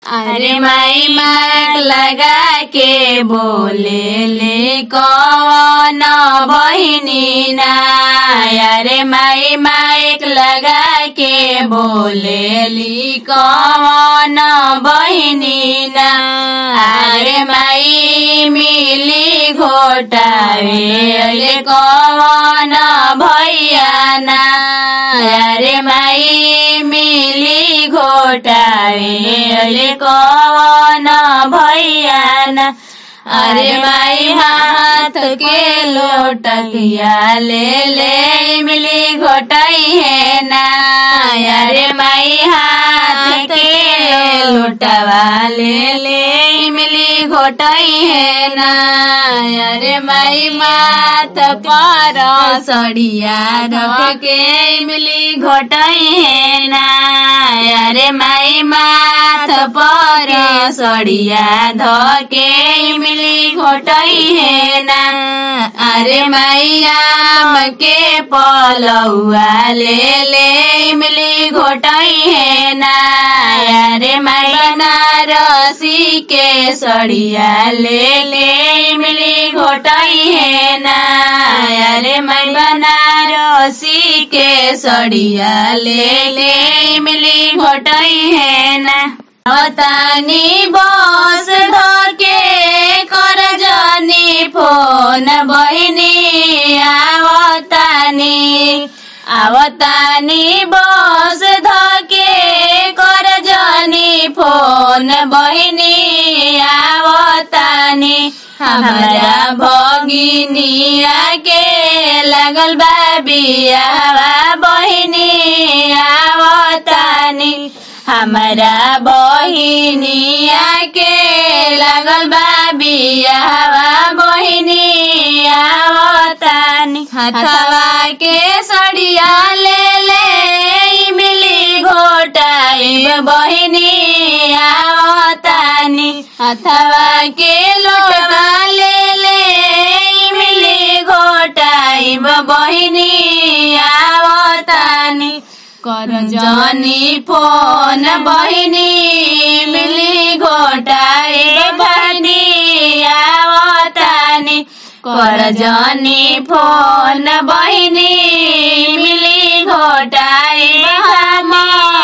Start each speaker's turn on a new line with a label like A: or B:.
A: अरे माई माग लगा के बोले ले कौन बहिनी ना अरे माई माइक लगा के बोले ली कौन बहिनी ना अरे माई मिली घोटावे कौन भैया ना अरे माई मिली घोटावे कौन भैया ना अरे माई हाथ के लोटकिया ले ले मिली घोटाई है ना अरे माई हाथ के लोटवा ले ले मिली घोटाई है ना अरे माई माथ पर सड़िया रख के मिली घोटाई है ना अरे माई माथ पर सड़िया धके मिली घोटाई है ना अरे मैया के पलौआ ले ले मिली घोटाई है ना अरे मैना रसी के सड़िया ले ले मिली घोटाई है ना अरे मैं बनारसी के सड़िया ले ले मिली घोटाई है ना तानी बस धके कर जानी फोन बहिनी आवतानी आवतानी बस धके कर जानी फोन बहिनी आवतानी हमारा भगिनिया के लगल बा बियावा बहिनी आवतानी हमारा बहिनिया के लगल बा बियावा बहिनी आवतानी हथवा के सड़िया ले ले मिली घोटाई बहिनी आवतानी हथवा के लोटवा ले ले मिली घोटाई बहिनी आवतानी कर जानी फोन बहिनी मिली घोटाए बहिनी आवतानी कर जानी फोन बहिनी मिली घोटाए